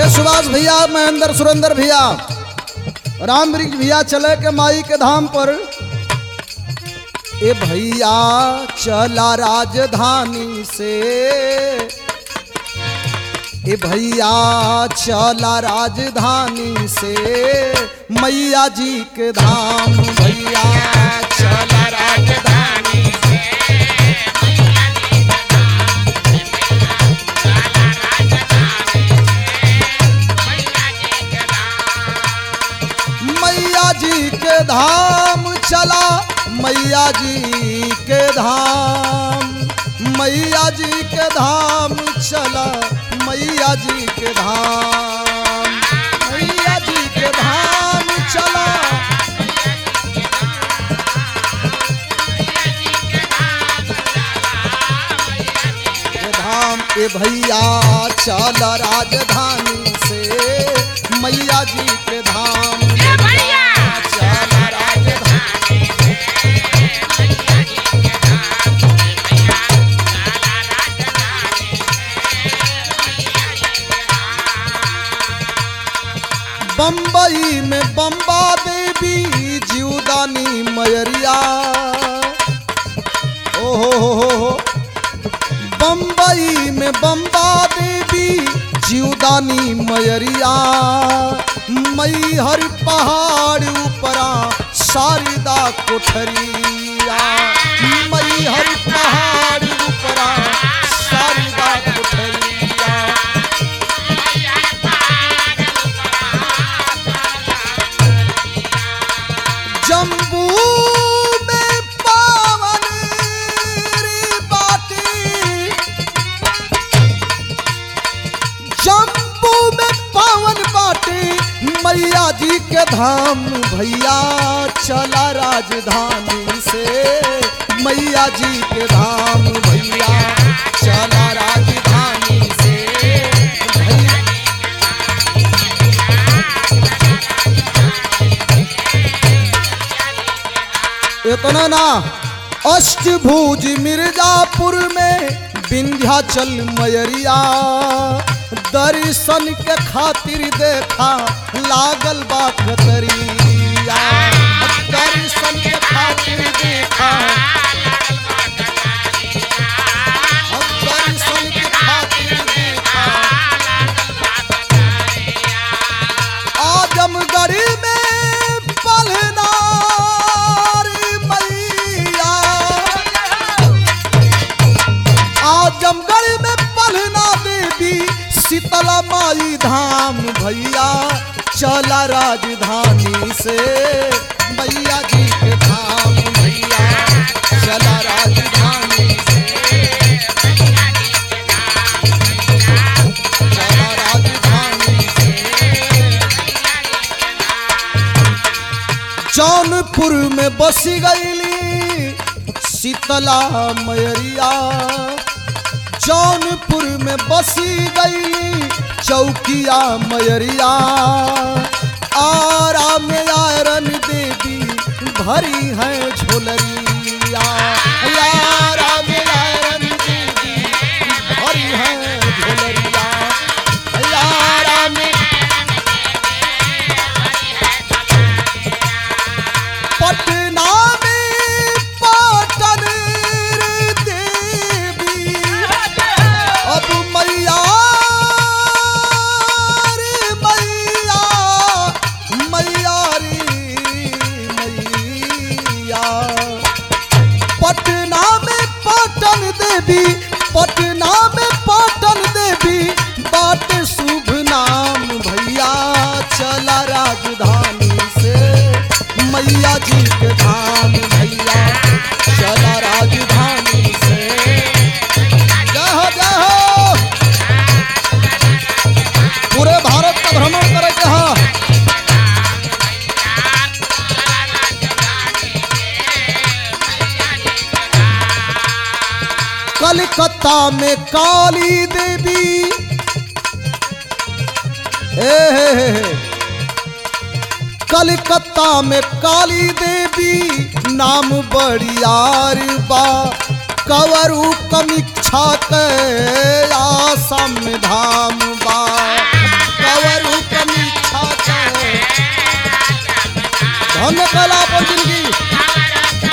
ए सुभाष भैया महेंद्र सुरेंद्र भैया राम वृक्ष भैया चले के माई के धाम पर ए भैया चला राजधानी से ए भैया चला राजधानी से मैया जी के धाम भैया चला राजधानी मैया जी के धाम चला मैया जी के धाम मैया जी के धाम चला मैया जी के धाम मैया जी के धाम चला के धाम ए भैया चल राजधानी से मैया जी के धाम चल राजधानी बम्बई में बम्बा देवी जीवदानी मयरिया ओ हो हो हो हो बम्बई में बम्बा देवी जीवदानी मयरिया मई हर पहाड़ ऊपरा शारदा कोठरिया मई हर पहाड़ ऊपरा शारदा कोठरिया जम्बू में पावन रे बाटी जम्बू में पावन बाटी मैया जी के धाम भैया चला राजधानी से मैया जी के धाम भैया चला राजधानी से भैया इतना ना अष्टभुज मिर्जापुर में विंध्याचल मयरिया दर्शन के खातिर देखा लागल बा कतरिया दर्शन के खातिर देखा दर्शन के खातिर देखा आजमगढ़ में पलनार मैया आजमगढ़ में पलना देवी शीतला माई धाम भैया चला राजधानी से मैया जी के धाम भैया चला राजधानी से चला राजधानी से जौनपुर में बस गईली शीतला मयरिया जौनपुर में बसी गईली चौकिया मयरिया आरा में आयरन देवी भरी है झोलरिया आरा में आयरन देवी भरी है झोलरिया आरा में पटना में पाटन देवी अब मैया रे मैया मैया रे मैया पटना में पाटन देवी पटना में पाटन देवी बाट शुभ नाम भैया चला राजधानी से मैया जी के धाम भैया चला राजधानी से जय जय हो पूरे भारत का भ्रमण करे के हा कलकत्ता में काली देवी हे हे हे हे कलकत्ता में काली देवी नाम बड़ियार बा कवरु कमीक्षा के आसम धाम बा धन्य कला अपन जिंदगी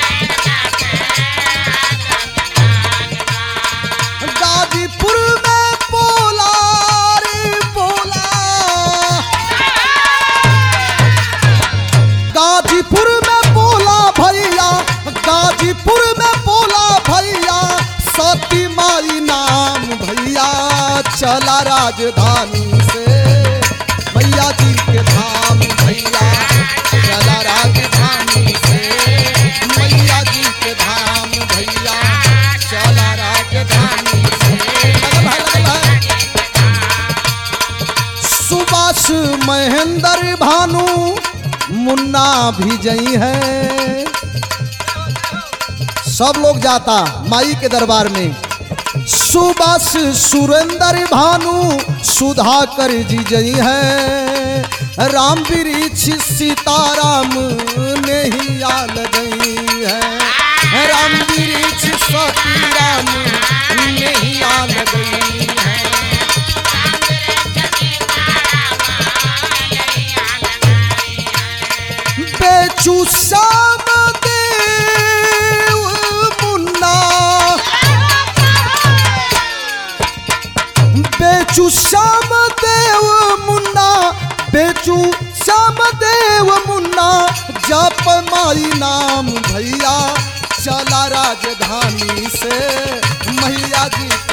गाजीपुर में बोला रे बोला गाजीपुर में बोला भैया गाजीपुर में बोला भैया सती माई नाम भैया चला राजधानी से भैया जी के धाम भैया चला राजधानी से मैया जी के धाम भैया चला राजधानी से लगल है, लगल है। सुभाष महेंद्र भानु मुन्ना भी जई है सब लोग जाता माई के दरबार में सुभाष सुरेंद्र भानु सुधाकर जी जई है राम वृक्ष सीताराम ने ही आल गई है राम वृक्ष सतीराम ने ही आल गई है बेचू श्याम देव मुन्ना बेचू श्याम देव मुन्ना बेचू श्याम देव मुन्ना जप माई नाम भैया चला राजधानी से मैया जी